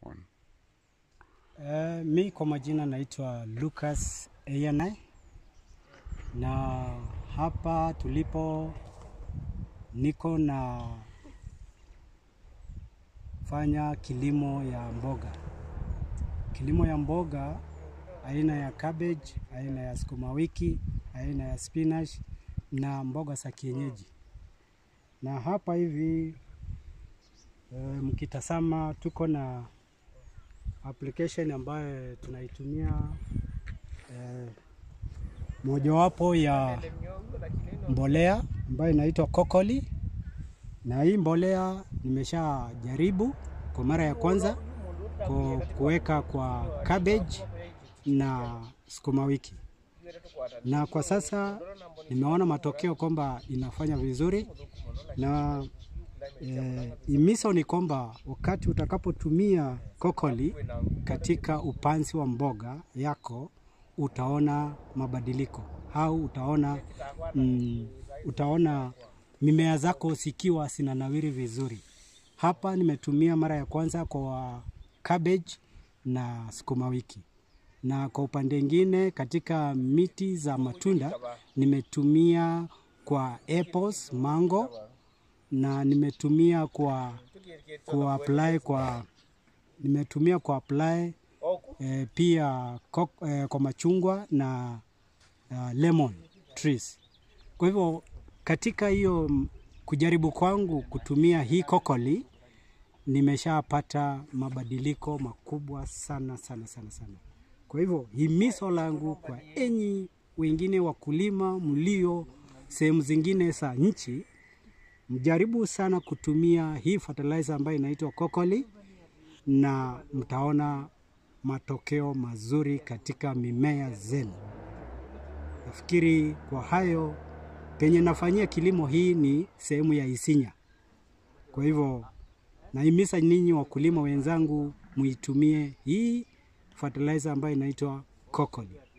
One. Uh, mi kwa majina naitwa Lucas Eyanai na hapa tulipo niko na fanya kilimo ya mboga. Kilimo ya mboga aina ya cabbage, aina ya sukuma wiki, aina ya spinach na mboga za kienyeji. Na hapa hivi e, mkitazama tuko na application ambayo tunaitumia eh, mojawapo ya mbolea ambayo inaitwa Kokoli, na hii mbolea nimesha jaribu kwa mara ya kwanza ku- kuweka kwa cabbage na sukuma wiki, na kwa sasa nimeona matokeo kwamba inafanya vizuri na eh, imiso ni kwamba wakati utakapotumia kokoli katika upanzi wa mboga yako utaona mabadiliko au utaona mm, utaona mimea zako zikiwa zinanawiri vizuri. Hapa nimetumia mara ya kwanza kwa cabbage na sukuma wiki, na kwa upande mwingine katika miti za matunda nimetumia kwa apples, mango na nimetumia kwa ku apply kwa nimetumia kwa apply eh, pia kok, eh, kwa machungwa na uh, lemon trees. Kwa hivyo katika hiyo mm, kujaribu kwangu kutumia hii kokoli nimeshapata mabadiliko makubwa sana sana sana sana. Kwa hivyo himizo langu kwa enyi wengine wakulima mlio sehemu zingine za nchi, mjaribu sana kutumia hii fertilizer ambayo inaitwa Kokoli na mtaona matokeo mazuri katika mimea zenu. Nafikiri kwa hayo, penye nafanyia kilimo hii ni sehemu ya Isinya. Kwa hivyo nahimiza ninyi wakulima wenzangu muitumie hii fertilizer ambayo inaitwa Kokoli.